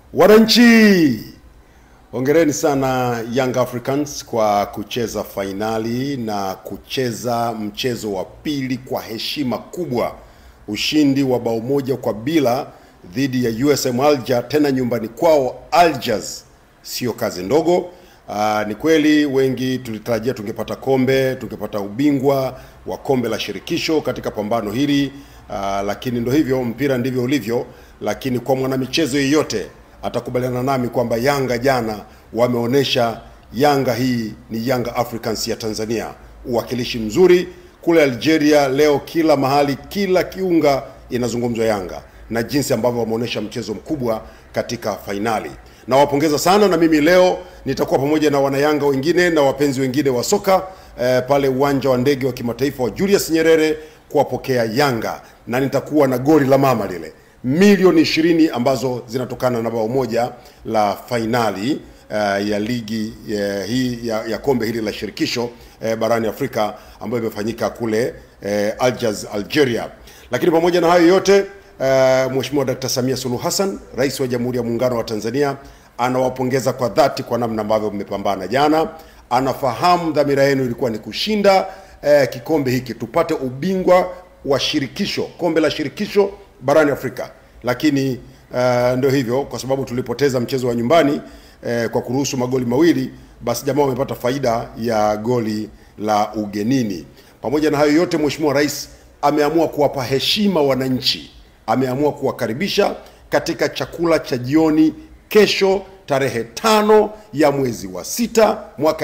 Wananchi, hongereni sana Young Africans kwa kucheza fainali na kucheza mchezo wa pili kwa heshima kubwa, ushindi wa bao moja kwa bila dhidi ya USM Alger, tena nyumbani kwao Algiers, sio kazi ndogo. Aa, ni kweli wengi tulitarajia tungepata kombe, tungepata ubingwa wa kombe la shirikisho katika pambano hili. Aa, lakini ndo hivyo, mpira ndivyo ulivyo. Lakini kwa mwanamichezo yeyote atakubaliana nami kwamba Yanga jana wameonyesha Yanga hii ni Yanga Africans ya Tanzania, uwakilishi mzuri kule Algeria. Leo kila mahali, kila kiunga inazungumzwa Yanga na jinsi ambavyo wameonyesha mchezo mkubwa katika fainali. Nawapongeza sana, na mimi leo nitakuwa pamoja na wanayanga wengine na wapenzi wengine wa soka eh, pale uwanja wa ndege wa kimataifa wa Julius Nyerere kuwapokea Yanga, na nitakuwa na goli la mama lile milioni ishirini ambazo zinatokana na bao moja la fainali uh, ya ligi uh, hii ya, ya kombe hili la shirikisho uh, barani Afrika ambayo imefanyika kule uh, Algiers, Algeria. Lakini pamoja na hayo yote uh, Mheshimiwa Dkt. Samia Suluhu Hassan, Rais wa Jamhuri ya Muungano wa Tanzania, anawapongeza kwa dhati kwa namna ambavyo mmepambana jana. Anafahamu dhamira yenu ilikuwa ni kushinda uh, kikombe hiki, tupate ubingwa wa shirikisho, kombe la shirikisho barani Afrika, lakini uh, ndio hivyo, kwa sababu tulipoteza mchezo wa nyumbani uh, kwa kuruhusu magoli mawili, basi jamaa wamepata faida ya goli la ugenini. Pamoja na hayo yote, Mheshimiwa Rais ameamua kuwapa heshima wananchi, ameamua kuwakaribisha katika chakula cha jioni kesho tarehe tano ya mwezi wa sita mwaka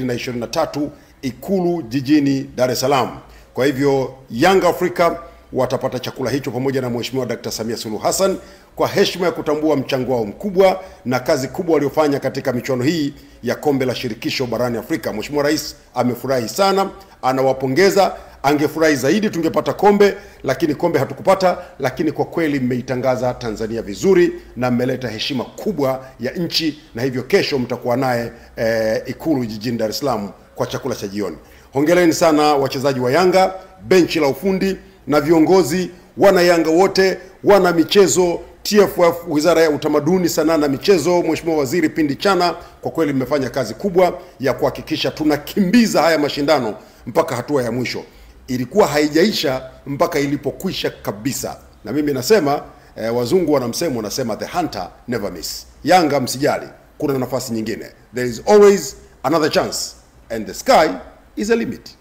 2023 Ikulu jijini Dar es Salaam. Kwa hivyo Young Africa watapata chakula hicho pamoja na Mheshimiwa Dkt. Samia Suluhu Hassan kwa heshima ya kutambua mchango wao mkubwa na kazi kubwa waliofanya katika michuano hii ya kombe la shirikisho barani Afrika. Mheshimiwa Rais amefurahi sana, anawapongeza. Angefurahi zaidi tungepata kombe, lakini kombe hatukupata. Lakini kwa kweli mmeitangaza Tanzania vizuri na mmeleta heshima kubwa ya nchi, na hivyo kesho mtakuwa naye eh, Ikulu jijini Dar es Salaam kwa chakula cha jioni. Hongereni sana wachezaji wa Yanga, benchi la ufundi na viongozi, wana Yanga wote, wana michezo, TFF, Wizara ya Utamaduni, Sanaa na Michezo, Mheshimiwa Waziri Pindi Chana, kwa kweli mmefanya kazi kubwa ya kuhakikisha tunakimbiza haya mashindano mpaka hatua ya mwisho. Ilikuwa haijaisha mpaka ilipokwisha kabisa, na mimi nasema eh, wazungu wana msemo wanasema the hunter never miss. Yanga msijali, kuna nafasi nyingine, there is always another chance and the sky is a limit.